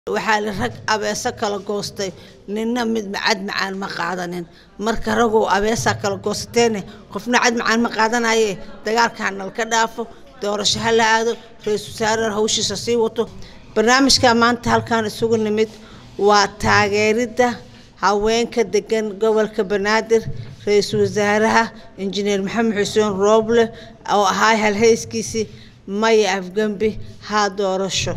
waxaa la rag abeeso kala goostay ninna mid cad macaan ma qaadanin marka ragow abeesaa kala goosateene qofna cad macaan ma qaadanaye dagaalka hanal ka dhaafo doorasho ha la aado ra-iisul wasaare hawshiisa sii wato barnaamijka maanta halkan isugu nimid waa taageeridda haweenka degan gobolka banaadir ra-iisul wasaaraha injineer maxamed xuseen rooble oo ahaa halhayskiisii maya afgembi haa doorasho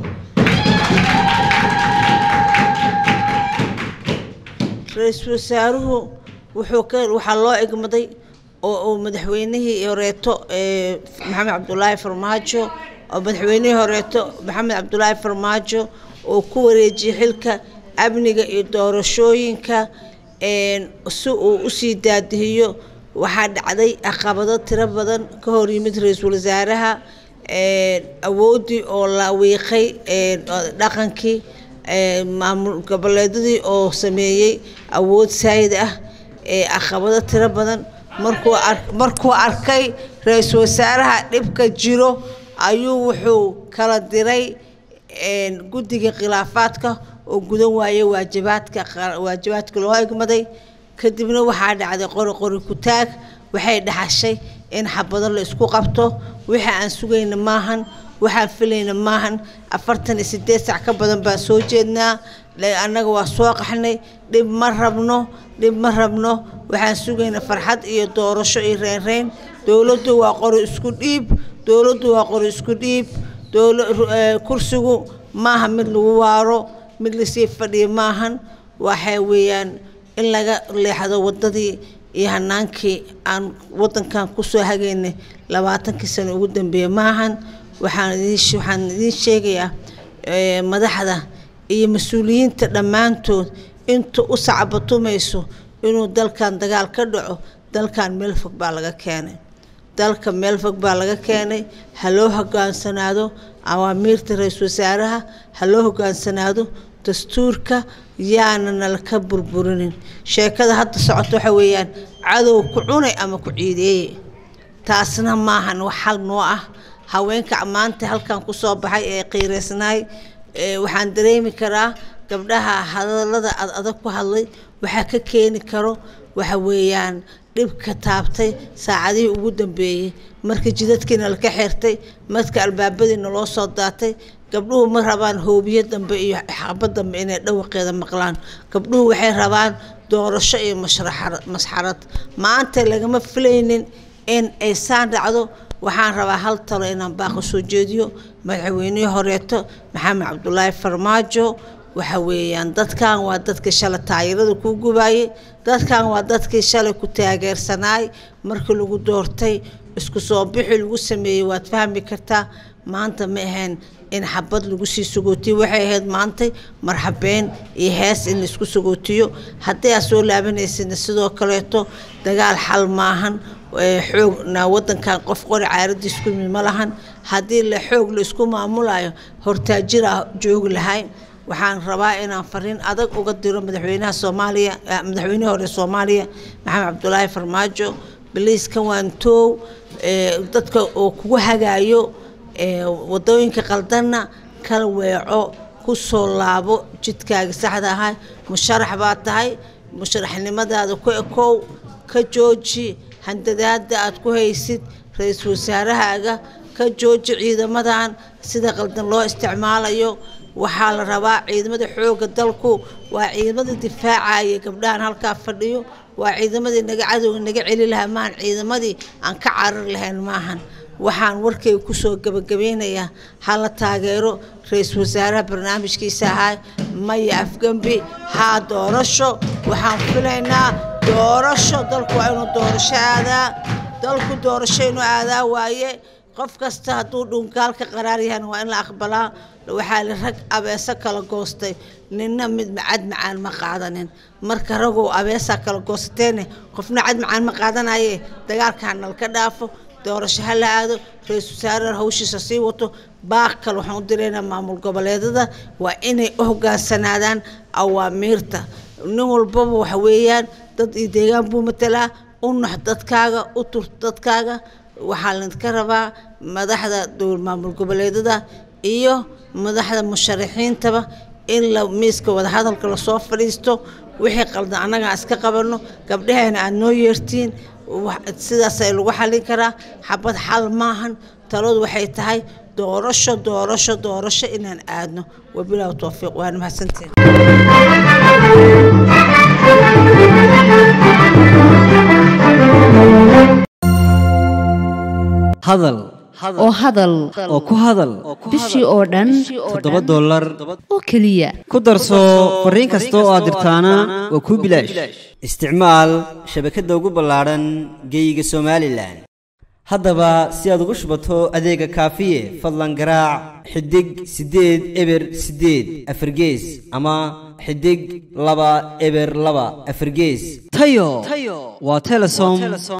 ra-iisul wasaaruhu wuxuu ka waxaa loo egmaday oo uu madaxweynihii horeeto maxamed cabdulaahi farmaajo oo madaxweynihii horeeto maxamed cabdulaahi farmaajo oo ku wareejiyey xilka amniga iyo doorashooyinka si uu usii daadihiyo waxaa dhacday caqabado tiro badan ka hor yimid ra-iisul wasaaraha awooddii oo la wiiqay dhaqankii maamul goboleedadii oo sameeyey awood saayid ah caqabado tiro badan markuu markuu arkay ra-iisul wasaaraha dhibka jiro ayuu wuxuu kala diray guddiga khilaafaadka oo gudan waayey waajibaadka waajibaadka loo egmaday kadibna waxaa dhacday qori qori ku-taag waxay dhaxashay in xabado la isku qabto wixii aan sugayna maahan waxaan filayna maahan afartan iyo sideed sac ka badan baan soo jeednaa annaga waa soo qaxnay dhib ma rabno dhib ma rabno waxaan sugaynaa farxad iyo doorasho iyo reynreyn dowladdu waa qori isku dhiib dowladdu waa qori isku dhiib kursigu maaha mid lagu waaro mid lasii fadhiyo maahan waxay weeyaan in laga leexdo waddadii iyo hanaankii aan waddankan kusoo hagaynay labaatankii sano ugu dambeeyey maahan waxaan idin waxaan idiin sheegayaa madaxda iyo mas-uuliyiinta dhammaantood inta u sacbatumayso inuu dalkan dagaal ka dhaco dalkan meel fog baa laga keenay dalka meel fog baa laga keenay ha loo hogaansanaado awaamiirta ra-iisul wasaaraha ha loo hogaansanaado dastuurka yaana nalaka burburinin sheekada hadda socota waxa weeyaan cadow ku cunay ama ku ciideeye taasna maahan wax hal noo ah haweenka maanta halkan kusoo baxay ee qiireysnaay waxaan dareemi karaa gabdhaha hadalada ad adag ku hadlay waxaa ka keeni karo waxa weeyaan dhibka taabtay saacadihii ugu dambeeyey marka jidadkiina laka xirtay marka albaabadiina loo soo daatay gabdhuhu ma rabaan hoobiyo dambe iyo xabo dambe inay dhawaqeeda maqlaan gabdhuhu waxay rabaan doorasho iyo masxarad maanta lagama filaynin in ay saan dhacdo waxaan rabaa hal talo inaan baaqo soo jeediyo madaxweynihii horeeto maxamed cabdulaahi farmaajo waxa weeyaan dadkan waa dadkii shalay taayirada kuu gubaayey dadkan waa dadkii shalay ku taageersanaay markii lagu doortay isku soo bixi lagu sameeyey waad fahmi kartaa maanta ma ahayn in xabad lagu sii sagootiyo waxay ahayd maantay marxabeen iyo hees in laisku sagootiyo haddii aad soo laabanaysidna sidoo kaleeto dagaal xal maahan xoogna wadankan qof qori caaradiis ku yimid ma lahan haddii la xoog la isku maamulayo hortaajira joogi lahay waxaan rabaa inaan fariin adag uga diro madaxweynaha soomaaliya madaxweynihii hore soomaaliya maxamed cabdulaahi farmaajo biliiska waantoow dadka oo kugu hagaayo wadooyinka qaldanna kala weeco kusoo laabo jidkaaga saxda ahay musharax baa tahay musharaxnimadaada ku ekow ka jooji handadaada aad ku haysid ra-iisul wasaarahaaga ka jooji ciidamadan sida qaldan loo isticmaalayo waxaa la rabaa ciidamada xoogga dalku waa ciidamada difaacaya gabdhahan halkaa fadhiyo waa ciidamadii naga cadowga naga celi lahaa maahan ciidamadii aan ka carar lahayn maahan waxaan warkayga kusoo gabagabeynayaa hala taageero ra-iisul wasaaraha barnaamijkiisa ahaa maya afgembi haa doorasho waxaan filaynaa doorasho dalku waa inuu doorasho aadaa dalku doorasho inuu aadaa waaye qof kasta hadduu dhunkaalka qaraar yahana waa in la aqbalaa waxaa la rag abeeso kala goostay ninna mid cad macaan ma qaadanin marka ragow abeesaa kala goosateene qofna cad macaan ma qaadanaye dagaalka hanal ka dhaafo doorasho ha la aado ra-iisul wasaare hawshiisa sii wato baaq kale waxaan u diraynaa maamul goboleedada waa inay u hogaansanaadaan awaamiirta nin walbaba waxa weeyaan dad iyo deegaan buu matalaa u nax dadkaaga u tur dadkaaga waxaa laydinka rabaa madaxda dowr maamul goboleedada iyo madaxda musharaxiintaba in la miiska wadahadalka lasoo fadhiisto wixii qaldan annaga aan iska qabanno gabdhahayna aad noo yeertiin sidaasay lagu xallin karaa xabad xal maahan taladu waxay tahay doorasho doorasho doorasho inaan aadno wabilaahi towfiiq waana mahadsantiin hadal oo hadal oo ku hadal bishii oo dhan toddoba dollar oo keliya ku darso fariin kasta oo aad dirtaana waa kuu bilaash isticmaal shabakadda ugu ballaadhan geeyiga somalilan haddaba si aad ugu shubato adeega kaafiye fadlan garaac xidig siddeed eber siddeed afargees ama xidig laba eber laba afargees tayo waa telesom